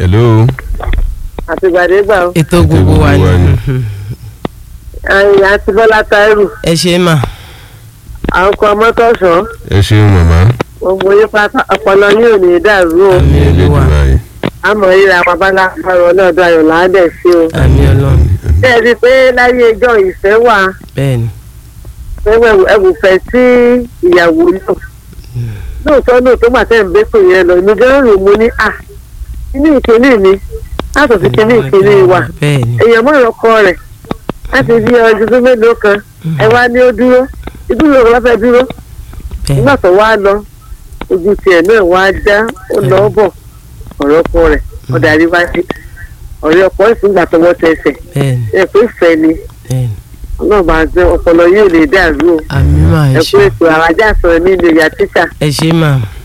hello. àtìgbàdégbà o ètò gbogbo wa gbogbo wa ni ni. àyìn àti bọ́lá táírù ẹ ṣe mà àwọn kan mọ́tòṣọ́ ẹ ṣeun màmá. gbogbo yín pátá ọpọlọ yín ò ní dàrú o Àmín. ní Olúwa. Elédùmarè. àmọ́ ríra wọn bá lápárọ̀ ọlọ́dọ̀ ayọ̀ láàdẹ̀ sí o. àmì ọlọ́run ṣé ẹ rí i pé láyé ẹjọ́ ìfẹ́ wà bẹ́ẹ̀ ni ẹwù ẹwù fẹ́ sí ìyàwó náà lóòótọ́ lóòótọ́ gbà tẹ́ ń bẹ́ pè yẹn lọ ní gẹ́rù mo ní à inú ìkíní mi láti fi kíní ìkíní wa bẹ́ẹ̀ ni èèyàn mọ̀ ọkọ rẹ̀ láti bí ọdún tó mélòó kan ẹ wá ní ó dúró ìdúró rẹ̀ fẹ́ dúró bẹ́ẹ̀ nígbà tó wá lọ ojú tiẹ̀ náà wá já ó lọ bọ̀ ọ̀rọ̀ ọkọ rẹ̀ ọ̀dà àríwájú ọ̀rẹ́ ọkọ ìfúngbà tọwọ́ tẹsẹ̀ bẹ́ẹ̀ ni ẹ pé fẹ́ ni bẹ́ẹ̀ ni ọlọ́run máa jẹ́ ọpọlọ yóò lè dàrú o àmì mà ẹ ẹ ṣe pé ètò àwájà sọ̀rọ̀ ní ilé ìyá tíṣà ẹ ṣe mà